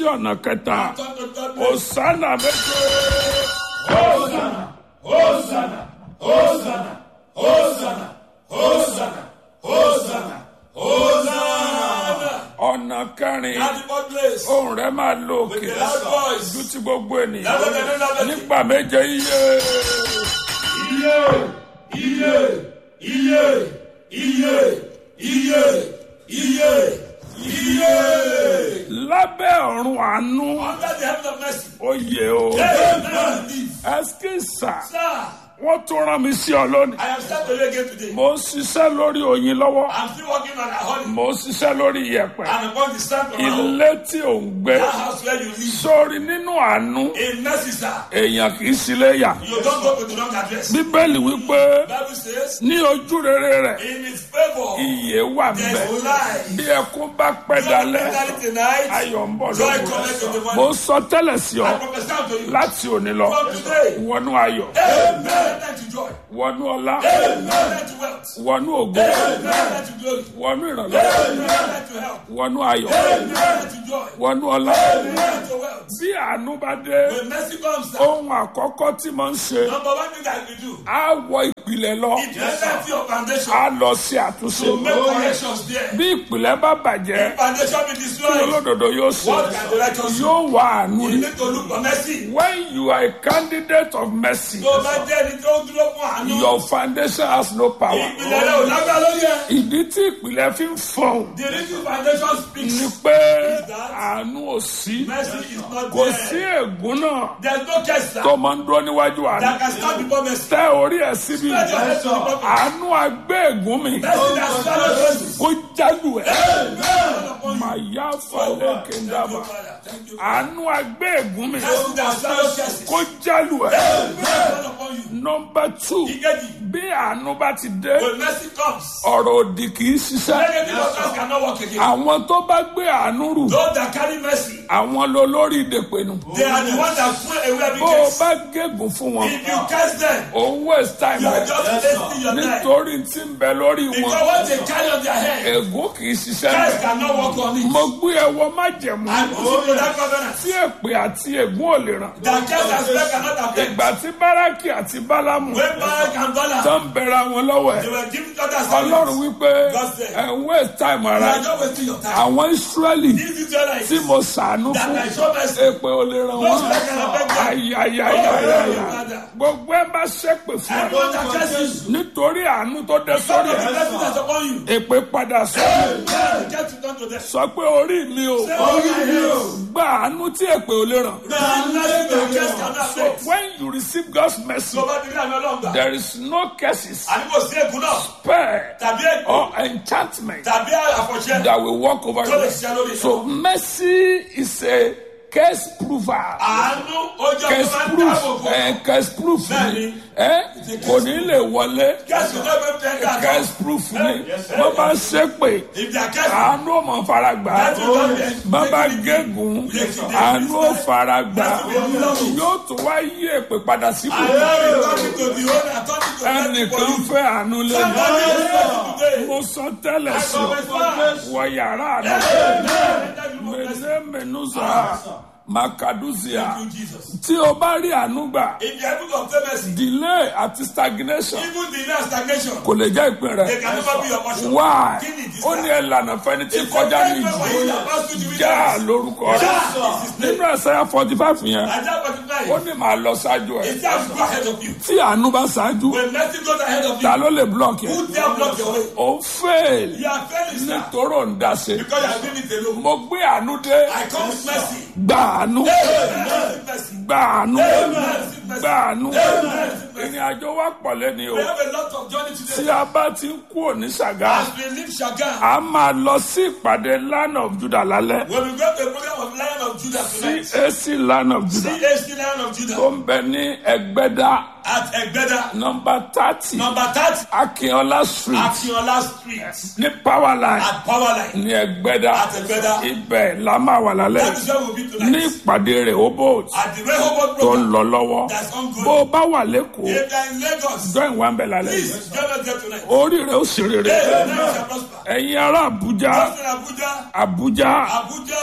ọ̀nà kẹta Turn to third place. òsánà méje Hosanna, Hosanna, Hosanna, Hosanna, Hosanna, Hosanna, Hosanna. ọ̀nà kẹrin At the fourth place. ohùn rẹ máa lo With òkè the loud voice. ju ti gbogbo ènìyàn Louder than another. nígbà méje iye Iye, iye, iye, iye, iye, iye, iye. lábẹ́ ọ̀run àánú Under the heaven of mercy. oyè o Amen. ẹskísà Sir, wọ́n tún rán mi sí ọ lónìí I am sent to you again today. mo ń ṣiṣẹ́ lórí oyin lọ́wọ́ I'm still working on a honey mo ń ṣiṣẹ́ lórí iyẹ̀pẹ̀ and upon the stand of my home. ilé tí ò ń gbé That house where you live. sórí nínú àánú In mercy, sir. èèyàn kì í sílé yà You don't go to the wrong address. bíbélì wípé Bible says, ní ojú rere rẹ̀ in his favor, iyè wà there's ńbẹ̀ life. bí ẹkún bá pẹ́ dalẹ́ Joy tonight. ayọ̀ ń bọ̀ Joy lóko cometh in the mo morning. sọ tẹ́lẹ̀ sí ọ I prophesy to you. láti òní lọ From today, wọnú ayọ̀ amen. Let you joy. wọnú ọlá Amen. Let you wealth. wọnú ògo Amen. Let you glory. wọnú ìrànlọ́wọ́ Amen. Let you help. wọnú ayọ̀ Amen. Let you joy. wọnú ọlá Amen. Let you wealth. bí àánú bá dé When mercy comes, sir, ohun àkọ́kọ́ tí mo ń ṣe number one thing that you do, á wọ ìpìlẹ̀ lọ it presents your foundation á lọ sí àtúnṣe to make corrections there. bí ìpìlẹ̀ bá bàjẹ́ If foundation be kí destroyed, olódodo yóò ṣe what can the righteous do? yóò wá àánú You rí need to look for mercy. when you are a candidate of mercy Tó o bá jẹ́ ẹni tó dúró fún àánú, your foundation has no power ìpìlẹ̀ rẹ̀ ò lágbá lórí ẹ̀. ìdí tí ìpìlẹ̀ fi ń fọ̀hún The reason foundation speaks. ni pé àánú ò sí Mercy is not kò sí there. ègún náà There's no case sir, tó máa ń dúró níwájú àánú that can stand before mercy. tẹ orí ẹ̀ síbi Let your head to the bottom. àánú agbé ègún mi Mercy that swallows mercy. kó jálu ẹ̀ Amen. upon you. màyà falẹ̀ kéńdàbà Thank you. àánú agbé ègún mi Mercy that swallows curses. kó jálu ẹ̀ Amen. upon you. nọmba two Ìkejì, bí àánú bá ti dé when mercy comes, ọ̀rọ̀ òdì kì í ṣiṣẹ́ negative utterance cannot work again. àwọn tó bá gbé àánú rù Those that carry mercy, àwọn ló lórí ìdèpẹ̀nu they are the ones that throw away every bó o curse. bá gégùn fún wọn If you curse them, òun waste time you are rẹ just wasting your time. nítorí tí ń bẹ lórí Because wọn what they carry on their head, ègún kì í ṣiṣẹ́ curse rẹ cannot work on it. mo gbé ẹwọ májẹ̀mú And put you to that covenant. tí èpè àti ègún ò lè ràn That curse and spell cannot affect. ìgbà tí báràkì àti bálámù When Barak and Bala, tó ń bẹ̀rẹ̀ wọn lọ́wọ́ they ẹ̀ were giving other ọlọ́run assignments. wípé God said, ẹ̀ ń waste time You ara are ẹ̀. not wasting your time. àwọn israẹli These Israelites tí mo ṣàánú that fún I show mercy, èpè ò lè ràn no wọ́n spell can affect them. ayayayayaya gbogbo ẹ bá ṣépè fún ẹ Everyone that curses you, nítorí àánú tó dé some sórí of the ẹ blessings that's upon you, èpè padà sọ yeah, get it done to them. sọ pé orí mi ò gba àánú tí èpè ò lè ràn. The blessing that curse cannot affect. when you receive God's mercy Tó bá ti rí àmì ọlọ́run gbà. there is no curses Àní kò sí ègún náà, spare tàbí ègún, or enchantment tàbí àfọ̀ṣẹ́ that will walk over tó lè you. ṣiṣẹ́ lórí so mercy is a case prover. àánú ojú ọjọ́ case máa ń proof dáàbò bò. ẹ case proof ni Bẹ́ẹ̀ni. ẹ kò ní lè wọlé Kẹ́sì náà bẹ́ẹ̀ tẹ́ ká case proof ni wọ́n bá ń ṣépè If they are kẹ́sì, àánú ò mọ̀ fara gbà That's what I'm saying. bàbá gégùn àánú ò fara gbà yóò tún wá yí èpè padà síbò I am talking to the owner, talking to ẹnìkan everybody. fẹ́ àánú lé mi Somebody is ready today. mo sọ tẹ́lẹ̀ I sí promise ọ wọ yàrá rẹ you. mẹlẹ mẹnusa makaduzia Thank you, Jesus. tí o bá rí àánú gbà In the book of mercy, delay àti stagnation even the last stagnation, kò lè jẹ́ ìpín they rẹ̀. can never be your portion. why Kí ni ìdí ó ní ẹlànà fẹni tí kọjá ní ìjì já lórúkọ rẹ̀ nínú ẹsẹ̀ forty five yẹn Isaiah ó 45, ní màá lọ ṣáájú ẹ̀ it says go ahead of you. tí àánú bá ṣáájú When mercy goes ahead of ta you, ló lè block yẹn who dare block your way? ó fail You are failing, sir, nítorí òun dá ṣe because you are doing it alone. mo gbé àánú dé I come with mercy. gbà àánú Amen. Mercy. gbà àánú Mercy. gbà àánú Mercy. ìrìn àjò wa pọ̀ lẹ́ni o We have a lot of journey tí today. a bá ti ń kú òní ṣàgá As we leave Shagam, a máa lọ sí ìpàdé land of Judah lálẹ́ when we go to a program of Lion of Judah tonight, CAC land of Judah CHC Lion of tó Judah ń bẹ ní ẹgbẹ́dá at Egbeda, nọmba thirty number 30, akínọlá street Akinola Street, ní power line at Powerline, ní ẹgbẹ́dá at Egbeda. ibẹ̀ la máa wà lálẹ́ That is where we'll be ní tonight. ìpàdé rẹ̀ obot At the Rehoboth tó ń program lọ lọ́wọ́ that's bó ongoing. o bá wà lẹ́kọ̀ọ́ If they are in Lagos, join wa ń bẹ̀ lálẹ́ yìí please join us there tonight. orí rẹ̀ ó sì rere Hey, tonight shall prosper. ẹ̀yin ará Àbújá Just in Abuja, Àbújá Abuja, ṣe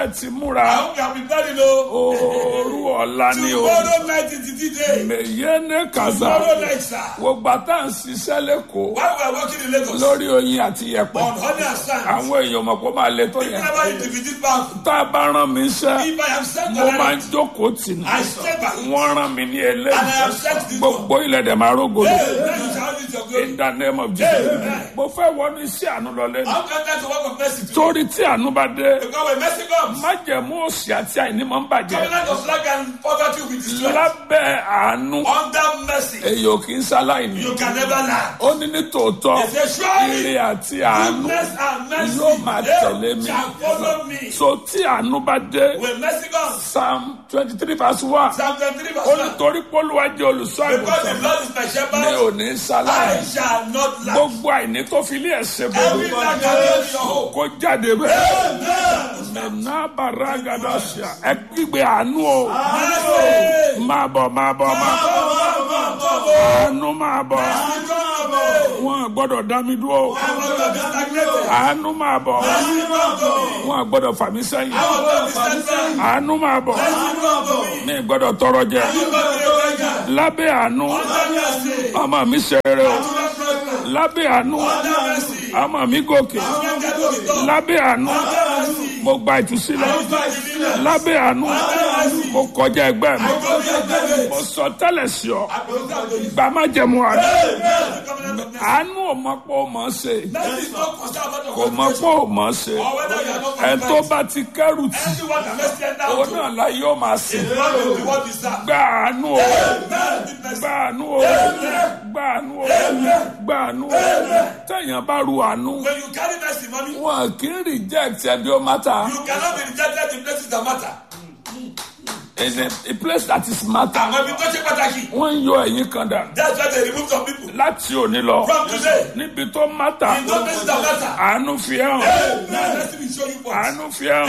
ṣe ti I múra hope you have been ready o. ooru ọ̀la ni o Tomorrow night is the DJ. mèyé ní kàzá Tomorrow night, sir. gbogbo àtà ń ṣiṣẹ́ lẹ́kọ̀ọ́ While we are working in Lagos lórí oyin àti yẹ̀pẹ̀ on honey and sand, àwọn èèyàn mọ̀ pé ó máa le tó yẹn whenever you visit back, tá a bá rán mi iṣẹ́ if I am sent mo on máa ń it, jókòó tì ní I stay back. wọ́n rán mi ní And I eléyìí have sent this one. gbogbo ilẹ̀ dẹ̀ máa rógolo Hey, then you shall use your glory. in the name of Jesus mo fẹ́ wọnú iṣẹ́ àánú lọ lẹ́nu How can that work of mercy to torí tí àánú bá dé Because when mercy comes, májẹ̀mú òsì àti àìní máa ń bàjẹ́ covenant of lack and poverty will be destroyed. lábẹ́ àánú Under mercy, èyí ò kì í ṣaláìní you can never lack. ó ní ní tòótọ́ He said, surely ire àti àánú goodness and mercy yóò máa they tẹ̀lé mi shall follow me. so tí àánú bá dé When mercy comes, psalm twenty three verse one Psalm 23 ó ní verse 1. torí pólúwa jẹ́ olùṣọ́ Because the àgùntàn Lord is my mi shepherd, ò ní I ṣaláìní shall not lack. gbogbo àìní tó fi ilé ẹ̀sẹ̀ Every gbogbo lack I in your home. kó jáde bẹ́ẹ̀ nà bàrà gàdá ṣá ẹ kígbe àánú o Mercy! máa bọ̀ máa bọ̀ máa bọ̀ àánú máa bọ̀ wọn gbọ́dọ̀ dá mi dúró àánú máa bọ̀ wọn gbọ́dọ̀ fà mí sẹ́yìn àánú máa bọ̀ mi gbọ́dọ̀ tọrọ jẹ lábẹ́ àánú ọmọ mi ṣeré o lábẹ́ àánú ọmọ mi gòkè lábẹ́ àánú mo gba ìtúsílẹ̀ lábẹ́ àánú mo kọjá ẹgbẹ́ mi mo sọ tẹ́lẹ̀ sí ọ gbà má jẹ̀mú àná àánú ò mọ̀ pé ó mọ̀ ọ́ ṣe kò mọ̀ pé ó mọ̀ ọ́ ṣe ẹ̀ tó bá ti kẹ́rù tì òun náà la yóò máa sìn gbà àánú o gbà àánú o gbà àánú o gbà àánú o tẹ̀yàn bá ru àánú When you carry mercy, mommy, wọn kì í reject ẹbí ó mátà you cannot be rejected in places that matter. in a, a place that is matter Àwọn ibi tó ṣe pàtàkì. wọ́n ń yọ ẹ̀yìn kan dà That's why they remove some people láti òní lọ from today. níbi tó mátà In those places that matter. àánú fi hàn Now mercy will show you what. àánú fi hàn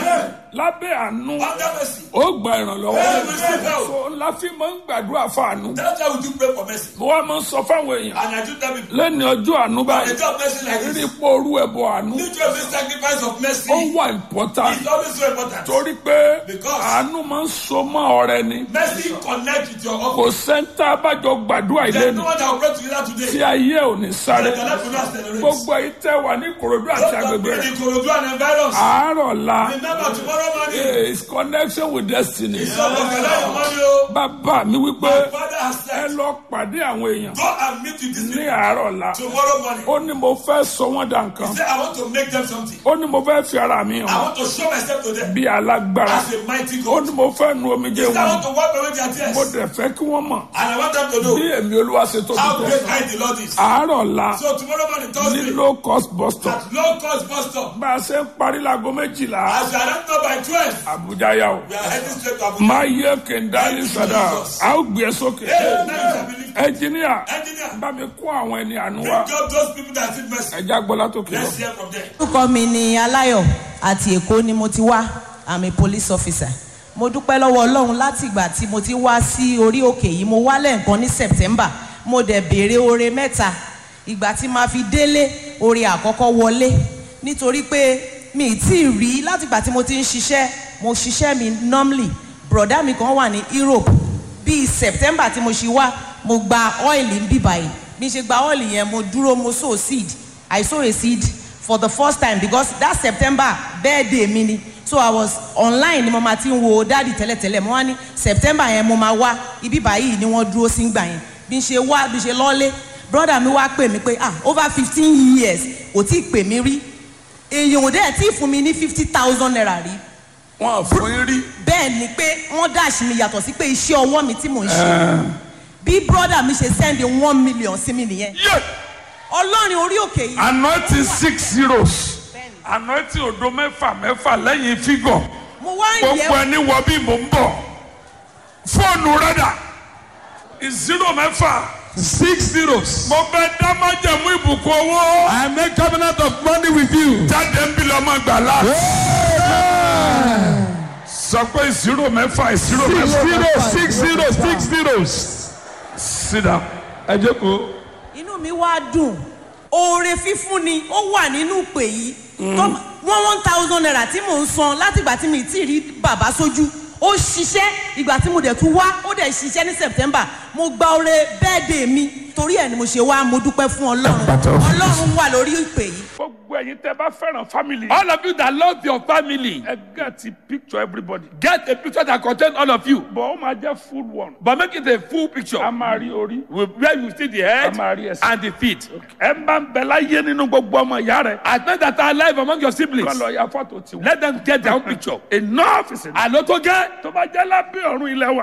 lábẹ́ àánú Under mercy. ó gba ìrànlọ́wọ́ Hey, we receive help. so ńlá fi máa ń gbàdúrà fún àánú That's why we do pray for mercy. mo wá máa ń sọ fáwọn èèyàn And I do tell people, lẹ́ni ọjọ́ àánú the báyìí job mercy like rí this. pé orú ẹ̀bọ àánú Need to have this sacrifice of mercy. ó wà important It's always so important. torí pé Because- àánú máa ń so mọ́ ọ̀rẹ́ ni Mercy connect with your kò office. sẹ́ńtà àbájọ gbàdúrà ilé There's ni no one that will pray together tí today. ayé ò ní sáré That your life will not accelerate. gbogbo ayé tẹ́ wà ní Ìkòròdú àti Those that agbègbè be rẹ̀ in Ikorodu and environs. àárọ̀ la Remember tomorrow morning. is connection with destiny Some of the life money o. bàbá mi wípé My father has ẹ said, lọ pàdé àwọn èèyàn go and meet with these ní people àárọ̀ la tomorrow morning. ó ní mo fẹ́ sọ wọ́n dà nǹkan Say, I want to make them something. ó ní mo fẹ́ fi ara mi I hàn want to show myself to them bí alágbára as a mighty ó God. ní mo fẹ́ nu omijé Say, I wọn want to wipe away their tears. mo dẹ̀ fẹ́ kí wọ́n mọ̀ And I want them to know bí èmi olúwa ṣe tóbi how tó great kind the Lord is. àárọ̀ la So tomorrow morning, ní Thursday, low cost bus stop at low cost bus stop, bá a ṣe ń parí láago méjìlá as you are not know by 12, àbújá yà ó we are heading straight to Abuja. máa yẹ kẹ̀ndálí sàdá a ó gbé e sókè Hey, now you shall believe. ẹnjìníà Engineer, bá mi kó àwọn ẹni àánú wa bring up those people that need mercy. ẹjá gbọ́lá tó kí lọ. Let's hear from them. orúkọ mi ni aláyọ̀ àti èkó ni mo ti wá i'm a police officer mo dúpẹ́ lọ́wọ́ ọlọ́run láti ìgbà tí mo ti wá sí orí òkè yìí mo wá lẹ́ẹ̀kan ní september mo dẹ̀ béèrè oore mẹ́ta ìgbà tí màá fi délé oore àkọ́kọ́ wọlé nítorí pé mi ì tí ì rí láti ìgbà tí mo ti ń ṣiṣẹ́ mo ṣiṣẹ́ mi normally broda mi kan wà ní europe bíi september tí mo ṣe wá mo gba oil ń bì báyìí bí n ṣe gba oil yẹn mo dúró mo sow seed i sow a seed for the first time because that september birthday mi ni so i was online ni mo ma ti ń wo dáàdì tẹ́lẹ̀tẹ́lẹ̀ mo wá ní september yẹn mo ma wá ibi báyìí ni wọ́n dúró sí gbà yẹn bí n ṣe wá bí n ṣe lọ́lé brother mi wá pè mí pé ah over fifteen years kò tí ì pè mí rí èèyàn ò dẹ̀ tí ì fún mi ní fifty thousand naira rí wọn fún yín rí bẹ́ẹ̀ ni pé wọ́n dáàṣì mi yàtọ̀ sí pé iṣẹ́ ọwọ́ mi tí mò ń ṣe bí brother mi ṣe send one million sí mi nìyẹn yé ọlọ́run orí òkè yìí anointing six zeros anointing odo mẹ́fà mẹ́fà lẹ́yìn fígọ̀ mo wá ń gbogbo yẹ ẹni wọ bí mò ń bọ̀ fóònù rẹ́dà zero mẹ́fà Six zeros. mo bẹ dá májẹ̀mú ìbùkún owó I make covenant of money with you. jáde ń bí lọ́mọ gbàlá sọ pé zero mẹ́fà zero Six mẹ́fà zeros, six zeros, six zeros. sit down. Ẹ jókòó. inú mi wá dùn oore fífún ni ó wà nínú ìpè yìí tó one one thousand naira tí mò ń san látìgbà tí mi ti rí bàbá sójú ó ṣiṣẹ́ ìgbà tí mo dẹ̀ tún wá ó dẹ̀ ṣiṣẹ́ ní september mo gba oore bẹ́ẹ̀dẹ̀ mi torí ẹ̀ ni mo ṣe wá mo dúpẹ́ fún ọlọ́run ọlọ́run wà lórí ìpè yìí. gbogbo ẹ̀yin tẹ́ bá fẹ́ràn family. All of you that love your family, ẹ get picture everybody. get a picture that contains all of you. bọ̀ ó máa jẹ́ full one. But make it a full picture a máa rí orí. with- where you see the head a máa rí ẹsẹ̀. and the feet. ẹ ń bá ń bẹ láyé nínú gbogbo ọmọ ìyá rẹ̀. As men that are alive among your siblings, kọ́ lọ ya fọ́tò tiwọn. let them get their own picture. enough is enough. Àlọ́ tó gẹ́. tó bá jẹ́ lábẹ́ ọ̀run ilẹ̀ wa.